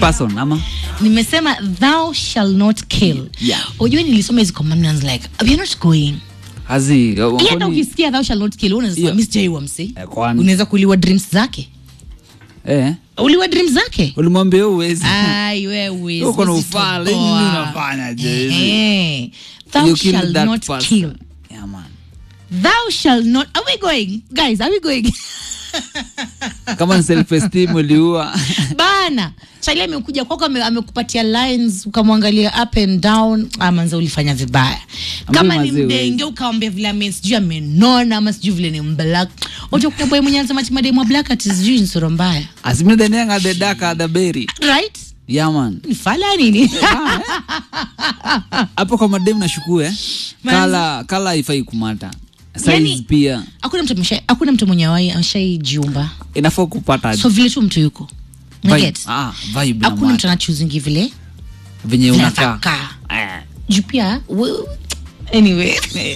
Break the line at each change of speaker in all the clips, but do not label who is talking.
person ama
nimesema thou shall not kill
Yeah.
ujue nilisoma hizi commandments like we're not going
hazi
hata
kwani-
ukisikia thou shall not kill unaweza
Yeah.
sema sijaiwa msi
Eh, kwani-
unaweza kuliwa dreams zake
eh
uliwa dreams zake
ulimwambia uwezi
ai wewe
Uko na ufala, nini unafanya je?
Eh, thou
You kill
shall
that
not
person.
kill
Yeah, man.
thou shall not are we going guys are we going
kama ni self esteem uliua
bana chali amekuja kwako ame- amekupatia lines ukamwangalia up and down amanza ulifanya vibaya kama ni
mazee
mdenge ukawambia vile ame sijui amenona ama sijui vile ni mblack utakuta boy mwenye anasema ati mademu wa black ati sijui ni sura mbaya
asimidhanianga the dark the berry
right
yeah man
ni fala nini
hapo kwa mademu nashukue kala kala haifai kumata size
Yani-
pia
hakuna mtu amesha- hakuna mtu mwenye awai ameshaijiumba
inafaa kupata
so vile tu mtu yuko
vibe.
Unaget?
Ah, vibe na
hakuna mtu
mata.
anachuzingi vile
venye
vile
unakaa
atakaa. juu pia we- anyway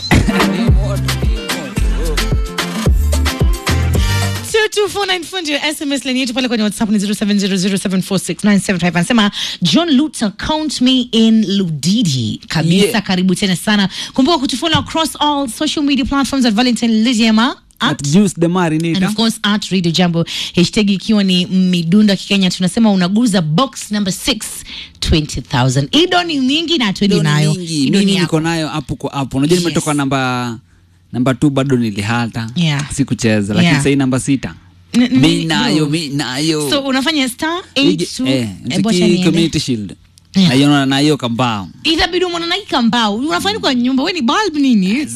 Two, two, four, nine, four, ndio sms line yetu pale kwenye whatsapp ni 0700746975 anasema john luther count me in ludidi kabisa
Yeah.
karibu tena sana kumbuka kutufollow across all social media platforms at valentine lidiema at
At juice the
and
marinata
of course at radio jambo hashtag ikiwa ni midunda kikenya tunasema unaguza box number 6 20000 ido ni mingi na twende nayo
mingi
Ido ni
mimi
yako.
niko nayo hapo kwa hapo unajua
Yes.
nimetoka namba namba t bado nilihata
Yeah.
sikucheza lakini
Yeah.
sahii namba sita
N- n-
mi
n-
nayo
no.
mi nayo
so unafanya star
Ige-
82
eh,
Ebu acha
nitiki
niende.
community shield
Yeah.
naiona nayo kambao
itabidi umwana naika mbao unafanya kwa nyumba we ni bulb nini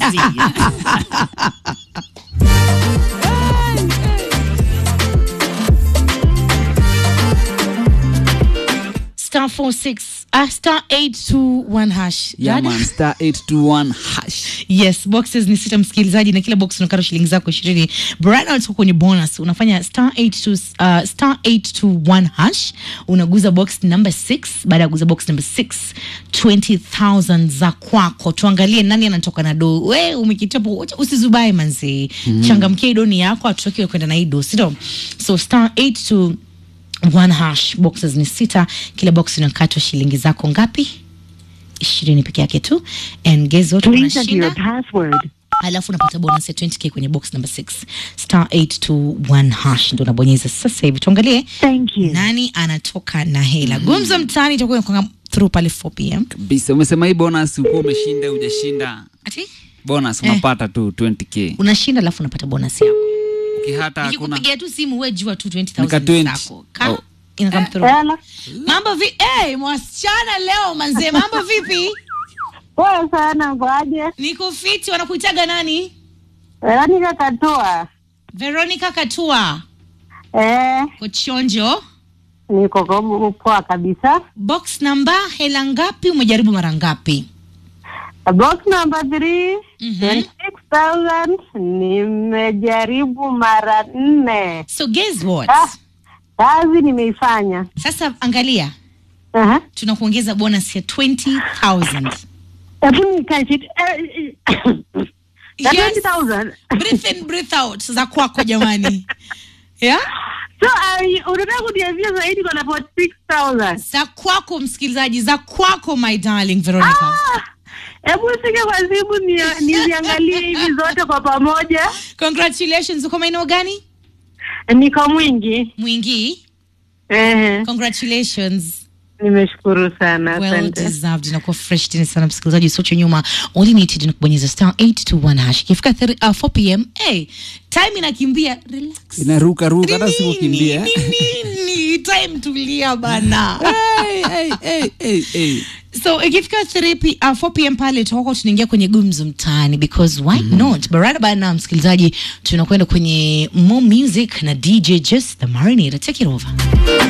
star 46 uh, star 821 hash
yeah,
Dada?
man, star 821 hash
yes boxes ni sita msikilizaji na kila box unakata shilingi zako ishirini brana tuko kwenye bonus unafanya star 82, uh, star 821 hash unaguza box number 6 baada ya kuguza box number 6 20000 za kwako tuangalie nani anatoka na do we umekitapo usizubae manzi mm. changamkia idoni yako atutokiwe kwenda na ido sio so star 82 one hash boxes ni sita kila box inakatwa shilingi zako ngapi ishirini peke yake tu and guess what
Please enter your
unashinda
password.
alafu unapata bonus ya 20k kwenye box number 6 star 821 hash ndo unabonyeza sasa hivi tuangalie
Thank you.
nani anatoka na hela gumzo mtaani itakuwa inakuanga through pale 4 pm
kabisa umesema hii bonus ukuwa umeshinda ujashinda
ati
bonus unapata tu 20k
unashinda alafu unapata bonus yako
ukihata hakuna
nikikupigia tu simu we jua tu
Nika
20000
20.
zako Ka-
Oh.
inakam through
Hello.
mambo vi hey, mwasichana leo manzee mambo vipi
Poa sana kwaje?
niko fiti wanakuitaga nani
Veronica Katua.
veronica katua
Eh,
kochonjo
niko kwa- poa kabisa.
box namba hela ngapi umejaribu mara ngapi
Box number 3
Mhm.
26,000 nimejaribu mara nne.
so guess what
Ah, kazi nimeifanya.
sasa angalia
Aha.
tunakuongeza bonus ya 20000
Hebu nikae chini. Eh, eh, ya
Yes.
20,000.
breathe in breathe out za kwako jamani yeah?
So, uh, unataka kuniambia zaidi kwa na 46,000.
za kwako msikilizaji za kwako my darling veronica
Ah, Hebu usike kwa simu ni- niziangalie hivi zote kwa pamoja.
congratulations uko maeneo gani
Niko mwingi.
mwingi
Ehe,
congratulations
nimeshukuru sana.
well
Asante.
deserved inakuwa fresh tena sana msikilizaji usioche nyuma all you need to do ni kubonyeza star 821 hash ikifika 3 uh, 4 pm hey, time inakimbia relax
inaruka ruka hata
Ni
sikukimbia
nini? Ni nini? time tulia bana
hey, hey, hey, hey, hey.
so ikifika 3 p, uh, 4 pm pale tutakuwa tunaingia kwenye gumzo mtaani because why not barada bana msikilizaji tunakwenda kwenye more music na dj just the marinator take it over